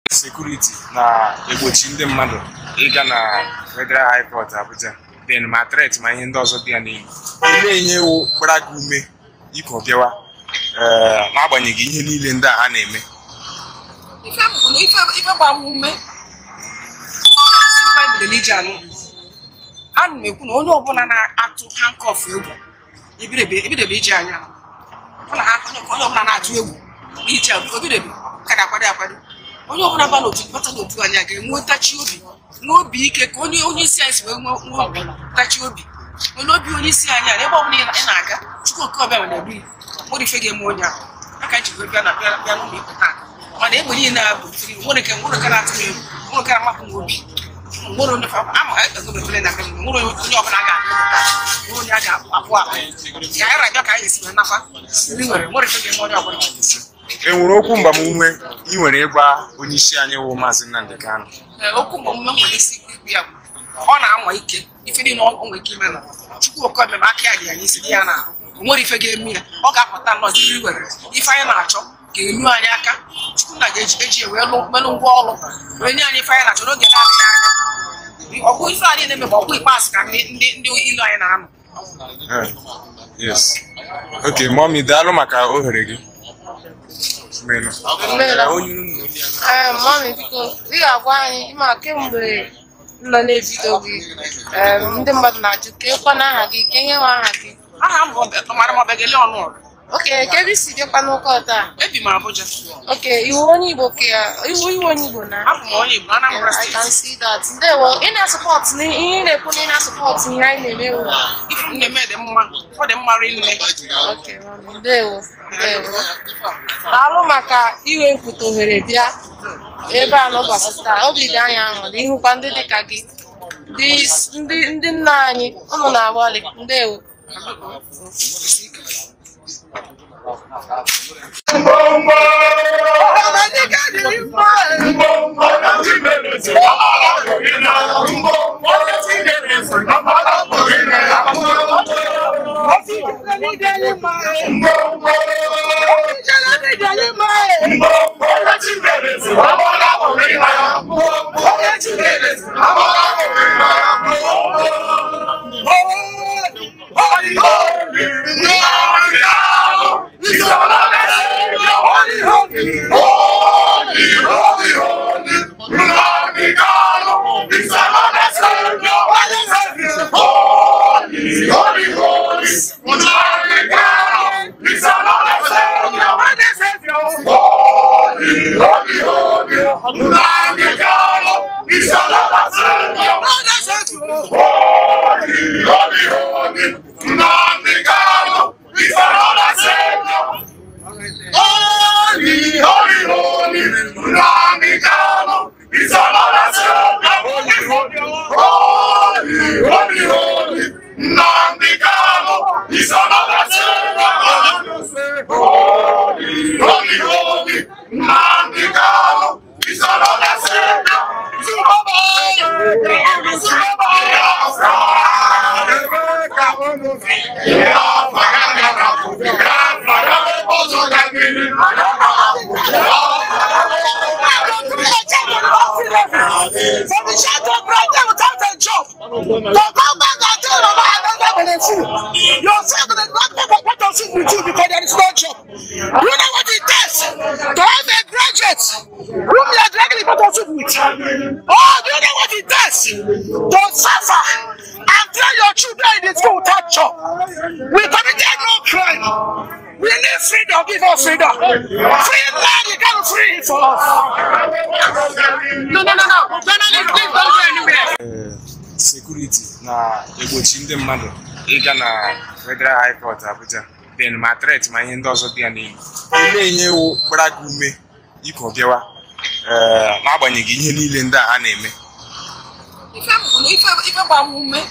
sekuriti na-egbochi ndị mmadụ ịga na Federal High Court Abuja den ma tret ma ihe ndị ọzọ dị ya n'ihu olee ihe wụ gbara gị ume iko bịawa ee n'agbanyeghị ihe niile ndị a ha na-eme ife bụ na ife ife gbara m ume ezi baịbụl iji anụ ana m ekwu na onye ọbụla na-atụ hankọf egwu ebidebe ebidebe iji anya ọ na ha onye ọbụla na-atụ egwu n'ije obidebe ka ga-akwado akwado onye ọbụla ba n'otu bata n'otu anya ga-enwe ntachi obi n'obi ike ka onye onye isi anyị si wee nwee nwee obi ntachi obi onye obi onye isi anyị a ebe ọbụla ị na- ị na-aga chukwu oke ọbịa nwere ebi nwere ife ga-eme onye ahụ aka ji wee bịa na bịa bịa n'ụlọ ikpe taa mana egbe niile a bụ tiri nwere nke nwere nke na-atụ m egwu nwere nke na-amapụ m obi nwere onye ama egobefere na nwere onye ọbụla ga-ahụ nwere onye a ga-apụ apụ ka anyị rabịa ka anyị esi wee nakwa ndị nwere nwere ife ga-eme onye ọbụla e nwere okwu mgbamume ị nwere ịgwa onye isi anyị wụ maazị Nnamdi Kanu Ee, okwu mgbamume nwere isi ikwu ya bụ ọ na-anwa ike ife niile ọ nwere ike ime na chukwu oke omeme aka ya dị ya n'isi dị ya na o nwere ife ga-eme ya ọ ga-apụta nnọọ ziri were ife anyị na-achọ ga-elu anyị aka chukwu na ga-eji eji wee lụ melụ ngwa ọrụ wee nye anyị ife anyị na-achọ n'oge na-adịghị anya ọgwụ ife anyị na-eme bụ ọgwụ ikpeazụ ka ndị ndị ndị ilu anyị na-anọ Eh, yes ok mọmi daalụ maka ohere gị Menu. Mmeela. Onye unu ndị a na- Ee, mami biko ị ga-agwa anyị ma kemgbe nọ na-ebido gị em, ndị mmadụ na-ajụ ka ịkwa n'aha gị ka ihe nwe aha gị aha m bụ ọmara m ọbegele ọnụ ọrụ oke ka ebe isi bịakwa n'ụka taa ebi m Abuja oke iwu onye igbo ka ya iwu iwu onye igbo na abụ m onye Igbo Anambra I can steeti see that ndewo ị na-asọpọt ihe ị na-ekwu na ị na-asọpọt ihe anyị na-eme wu ife m na-eme dị mma ọ dị mma rinne oke mami ndewo ndewo daalụ maka iwe mpụta ohere bịa ebe a n'ụbọchị taa obi dị anyị aṅụrị ịhụkwa ndị dịka gị ndị ndị ndị nna anyị ụnụ na-agbalị ndewo From the shadow of brother without a job. To come back and tell them I never been a fool. Your friend will not come back to sit with you because there is no job. You know what it takes to have a graduate whom you are dragging the to sit with. Oh, do you know what it takes to suffer and train your children in the school without job? We committed no crime. We need freedom, give us freedom. Free land, you can't free it for us. No, no, no, no. No, no, leave, leave, don't go anywhere. Ee, sekuriti na-egbochi ndị mmadụ ịga na Federal High Court Abuja den ma tret ma ihe ndị ọzọ dị ya n'ihu olee ihe wụ gbara gị ume iko bịawa ee n'agbanyeghị ihe niile ndị a ha na-eme ife bụ na ife ife gbara m ume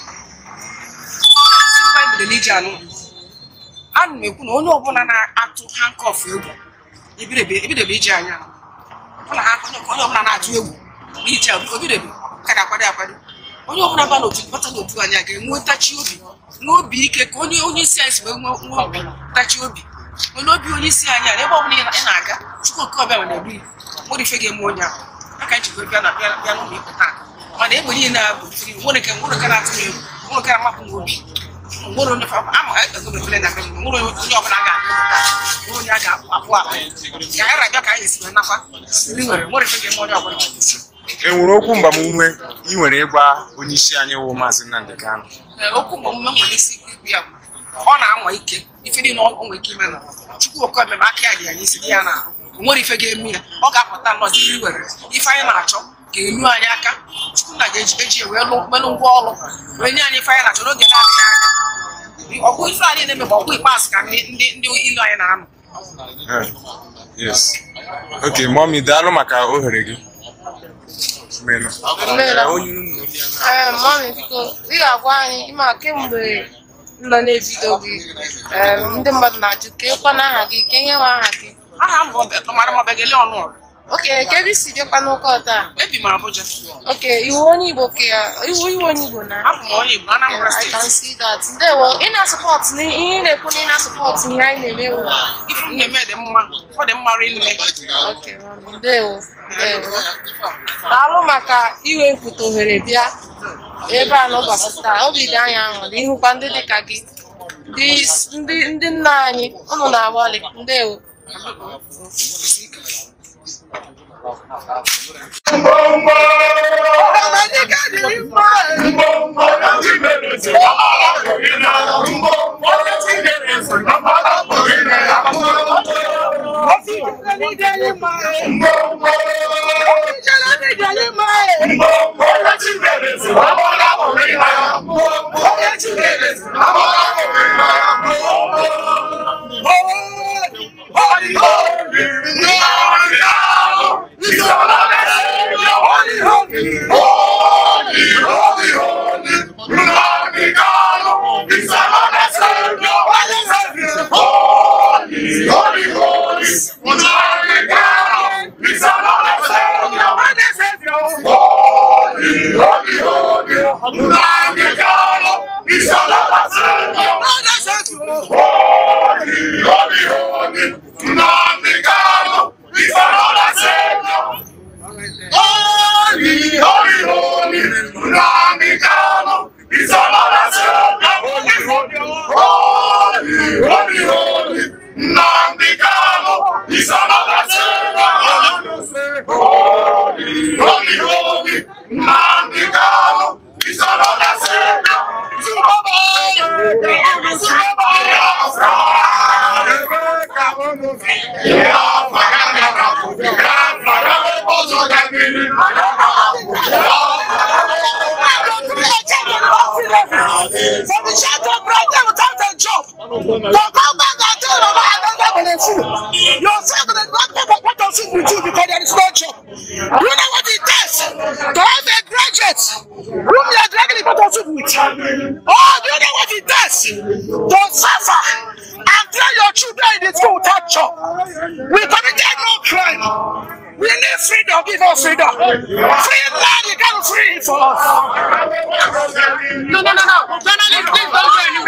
ezi baịbụl iji anụ ana m ekwu na onye ọbụla na-atụ hankọf egwu ebidebe ebidebe iji anya ọ na ha onye ọbụla na-atụ egwu n'ije obidebe ka ga-akwado akwado onye ọbụla ba n'otu bata n'otu anya ga-enwe ntachi obi n'obi ike ka onye onye isi anyị si wee nwee nwee obi ntachi obi onye obi onye isi anyị a ebe ọbụla ị na- ị na-aga chukwu oke ọbịa nwere ebi nwere ife ga-eme onye ahụ jikọ bịa na bịa bịa n'ụlọ ikpe taa mana egbe niile a bụ firi nwere nke nwere nke na-atụ m egwu nwere nke na-amapụ m obi nwere onye fa- ama ego mepere na be m nwere onye ọbụla a ga-abụ nwere onye a ga-apụ apụ apụ ka anyị rabịa ka anyị esi wee nakwa ndị nwere nwere ife ga-eme onye ọbụla e nwere okwu mgbamume ị nwere ịgwa onye isi anyị wụ maazị Nnamdi Kanu Ee, okwu mgbe omume nwere isi ikwu ikwu ya bụ ọ na-anwa ike ife niile ọ nwere ike ime na chukwu oke omeme aka ya dị ya n'isi dị ya na o nwere ife ga-eme ya ọ ga-apụta nnọọ site iwere ife anyị na-achọ ka elu anyị aka chukwu na ga-eji eji wee lụ melụ ngwa ọrụ wee nye anyị ife anyị na-achọ n'oge na-adịghị anya ọgwụ ife anyị na-eme bụ ọgwụ ikpeazụ ka ndị ndị ndị ilu anyị na-anọ Eh, yes ok mọmi daalụ maka ohere gị Menu. Mmeela. Onye unu ndị a na- Ee, mami biko ị ga-agwa anyị ịma kemgbe m nọ na-ebido gị ee, ndị mmadụ na-ajụ ka ịkwa n'aha gị ka ihe nwe aha gị aha m bụ ọmara m ọbegele ọnụ ọrụ oke ka ebe isi bịakwa n'ụka taa ebi m Abuja oke iwu onye igbo ka ya iwu iwu onye igbo na abụ m onye Igbo Anambra I can steeti see that. Ndewo, ị na-asọpọt ihe ị na-ekwu na ị na-asọpọt ihe anyị na-eme wu. ife m na-eme dị mma ọ dị mma rinne Okay, mami. Ndewo, ndewo. Daalụ maka iwe mpụta ohere bịa ebe a n'ụbọchị taa. Obi dị anyị aṅụrị ịhụkwa ndị dị ka gị. Ndị ndị ndị nna anyị unu na-agbalị. Ndewo. For the child to pregnant without a job. To come back and tell them about another benefit. Yourself the God people what does it with you because there is no job. You know what it takes to have a graduate whom you are dragging the bottle soup with. Oh, do you know what it takes to suffer and train your children in the school without job? We committed no crime. We need freedom, give us freedom. Free land, you can't free it for us. No, no, no, no. Journalists, please don't join